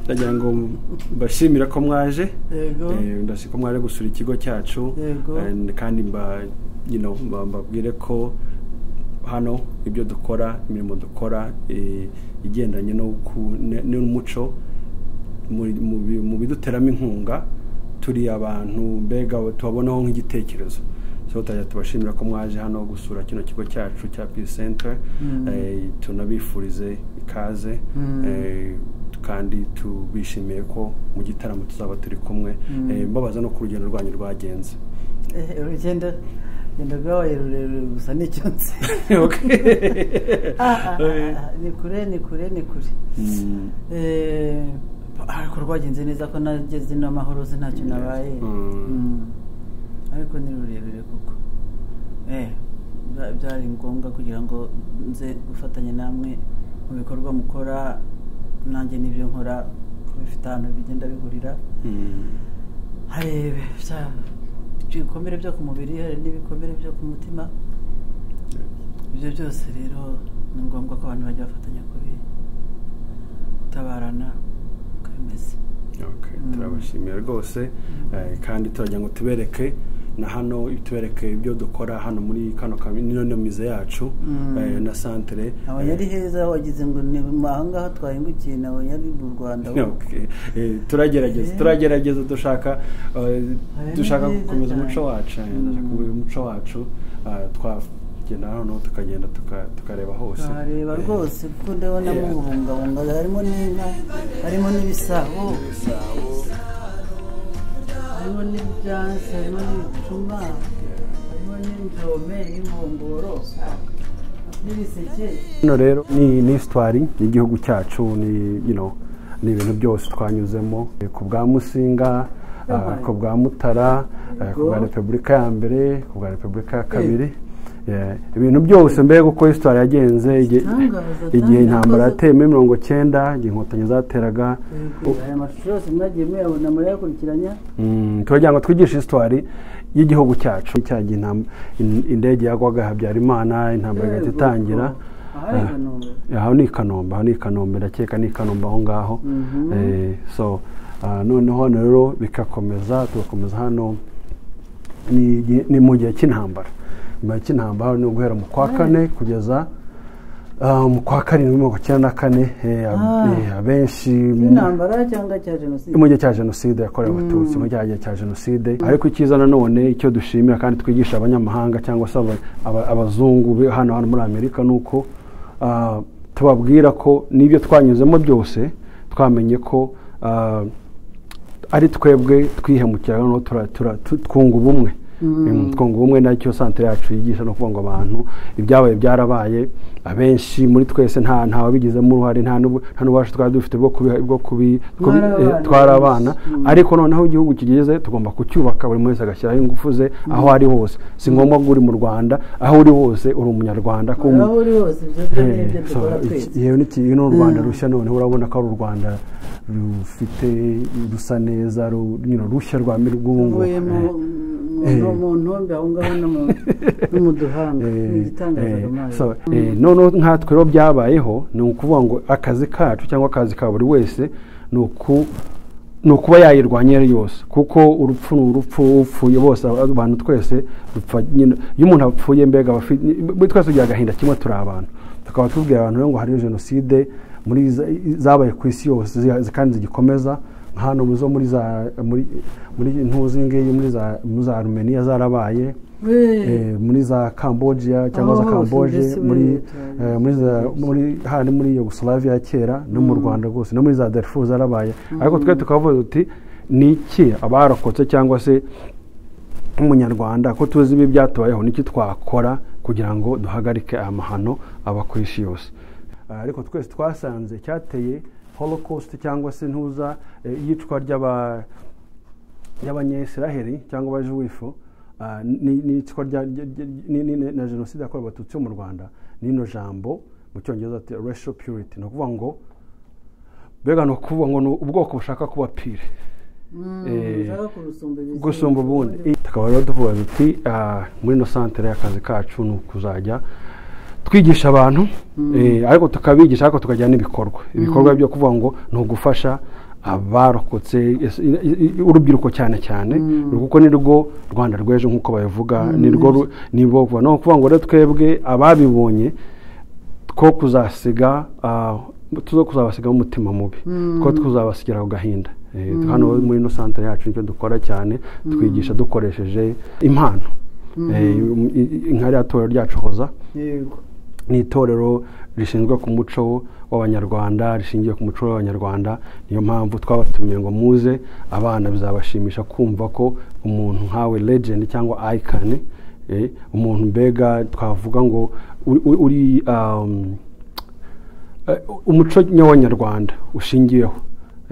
ndagira ngo mbashimira ko mwaje yego Eh, ndashaka ko mwaje gusura ikigo cyacu Yego. And kandi mba you know, mba- mbabwire ko hano ibyo dukora imirimo dukora eh, igendanye no ku- ne- n'umuco mu- mu bi- mu biduteramo inkunga turi abantu mbega tubabonaho nk'igitekerezo so tutajya tubashimira ko mwaje hano gusura kino kigo cyacu cya peace center Mm. Eh, tunabifurize ikaze Mm. Eh, kandi tubishimiye ko mu gitaramo tuzaba turi kumwe Mm. Eh, mbabaza no ku rugendo rwanyu rwagenze Eh, urugendo urugendo rwabaye rurerure gusa nicyo nzi Okay. Ah, ah, ah, Eh, ah, ni kure ni kure ni kure mm, Eh, ariko rwagenze neza ko nageze n'amahoro ze ntacyo nabaye Mm. Mm. ariko ni rurerure kuko Eh, bya- byari ngombwa kugira ngo nze gufatanya namwe mu bikorwa mukora nanjye n'ibyo nkora ko bifite ahantu bigenda bihurira mm, hari bya- ibikomere byo ku mubiri hari n'ibikomere byo ku mutima ibyo byose rero ni ngombwa ko abantu bajya bafatanya kubi- gutabarana uko bimeze okay, Mm. turabashimiye rwose Eh, kandi turagira ngo tubereke na hano tubereke ibyo dukora hano muri kano kami- nino mize yacu Mm. eh, na santere abonye ari Eh, heza wagize ngo ni aha ngaha twahingukiye nabonye ari mu rwanda Okay. Eh, turagerageza Eh. turagerageza dushaka eh, ni dushaka byiza gukomeza cyane. umuco wacu eh, Mm. dushaka gukomeza umuco wacu ah, twagenda hano tukagenda tuka- tukareba hose tuhareba Eh, rwose kuko ndabona Yeah. mubungabunga harimo n'inka harimo n'ibisabo ibisabo, harimo n'ibyansi harimo n'ibicuma yeah. harimo n'injome n'inkongoro n'ibiseke hano rero ni ni histoire y'igihugu cyacu ni you know, ni ibintu byose twanyuzemo eh, ku bwa musinga ah, Yabaye. ku bwa mutara eh, ku bwa Yego. repubulika ya mbere ku bwa repubulika ya kabiri Yeah. ibintu byose mbega uko histoire yagenze igihe- Igitangaza, igihe igitangaza. intambara yateyemo mirongo cyenda igihe inkotanyi zateraga aya mashusho yose mwagiye muyabona murayakurikiranya Mm, turagira ngo twigishe histoire y'igihugu cyacu cyagihe intam- in- indege yagwaga habyarimana intambara igahita Yego, itangira aha ni Kanombe. aho ni i kanombe aho ni i kanombe ndakeka ni i kanombe aho ngaho Mhm. Eh, so ah, noneho hano rero bikakomeza tugakomeza hano ni igihe- ni mu gihe cy'intambara mu gihe cy'intambara ni guhera mu kwa kane kugeza ah, mu kwa karindwi mirongo icyenda na kane eh, ab- Ah. eh, abenshi intambara cyangwa cya jenoside mu gihe cya jenoside yakorewe abatutsi mu gihe cya jenoside ariko icyiza nanone icyo dushimira kandi twigisha abanyamahanga cyangwa se aba- aba- abazungu be hano hano muri amerika ni uko ah, tubabwira ko n'ibyo twanyuzemo byose twamenye ko ah, ari twebwe twihemukira noneho tura- tura- tu- twunga ubumwe Mm, twunga ubumwe nacyo santere yacu yigisha no kuvuga ngo abantu ibyabaye byarabaye abenshi muri twese nta ntawabigizemo uruhare nta n'ubu- nta n'ububasha twari dufite bwo kubi bwo kubi bwo- Mwari eh, abana. twari abana Mm. ariko noneho igihugu kigeze tugomba kucyubaka buri wese agashyiraho ingufu ze aho ari hose si ngombwa ngo uri mu rwanda aho uri hose uri umunyarwanda ko aho uri hose ibyo byo ni ibyo so, dukora iki- twese yewe n'iki- yewe ni u rwanda Mm. rushya noneho urabona ko ari u rwanda rufite rusa neza ru- you know, rushya rwa mi- rw'ubungubu tuvuye mu Eh. mu- mu ntombe aho ngaho no mu- no mu duhanga ni igitangaza kamari noneho nkatwe rero byabayeho ni ukuvuga ngo akazi kacu cyangwa akazi ka buri wese ni uku ni ukuba yayirwanya iyo ari yose kuko urupfu ni urupfu upfuye bose abantu twese dupfa nyine iyo umuntu apfuye mbega aba afi- buri twese tugira agahinda kimwe turi abantu tukaba tubwira abantu rero ngo hariyo jenoside muri za- zabaye ku isi yose zi- zi- kandi zigikomeza nka hano zo muri za muri muri ntuzi ngiyi muri za muri za arumeniya zarabaye eh, muri za cambodia cyangwa za Aho hose mbese camboje muri muri leta eh, muri za- muri hari muri yugoslavia ya kera no mu rwanda rwose no muri za darfur zarabaye ariko twe tukavuga uti ni iki abarokotse cyangwa se nk'umunyarwanda ko tuzi ibi byatubayeho n'iki twakora kugira ngo duhagarike aya mahano aba ku isi yose Ah, ariko twese twasanze cyateye holocaust cyangwa se ntuza eh, iyicwa ry'aba y'abanyayisiraheli cyangwa abajuwifu ah, ni- ni icwa rya- rya- rya- ni- ni- ni- na jenoside yakorewe abatutsi bo mu rwanda n'ino jambo mu cyongereza ati racial purity ni ukuvuga ngo mbega ni ukuvuga ngo ni ubwoko bushaka kuba pire eh, ushaka kurusumba ibizindi. gusumba ubundi tukaba rero tuvuga duti ah, muri ino santere y'akazi kacu ni ukuzajya twigisha abantu eh, ariko tukabigisha ariko tukagira n'ibikorwa ibikorwa byo kuvuga ngo ni ugufasha abarokotse yes- i- i- i- urubyiruko cyane cyane kuko ni rwo rwanda rw'ejo nk'uko babivuga ni rwo ru- ni bo vuba. ni ukuvuga ngo rero twebwe ababibonye two kuzasiga ah, tuzo kuzabasigaho umutima mubi Mm. two tuzabasigira ku gahinda Eh, hano muri ino santere yacu nicyo dukora cyane twigisha dukoresheje impano Eh, i- i- nka rya torero ryacu hoza yego ni itorero rishinzwe ku muco w'abanyarwanda rishingiye ku muco w'abanyarwanda niyo mpamvu twabatumiye ngo muze abana bizabashimisha kumva ko umuntu nkawe legend cyangwa icon eh, umuntu mbega twavuga ngo uri- uri- uri um, eh, umuco nyawanyarwanda ushingiyeho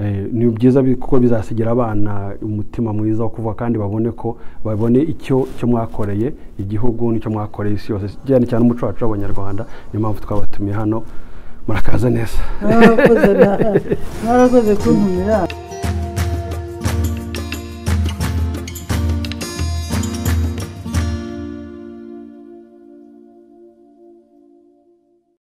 Eh, ni byiza bi- kuko bizasigira abana umutima mwiza wo kuvuga kandi babone ko babone icyo icyo mwakoreye igihugu n'icyo mwakoreye isi yose cyane cyane umuco wacu w'abanyarwanda niyo mpamvu twabatumiye hano murakaza neza mwarakoze na- mwarakoze kuntumira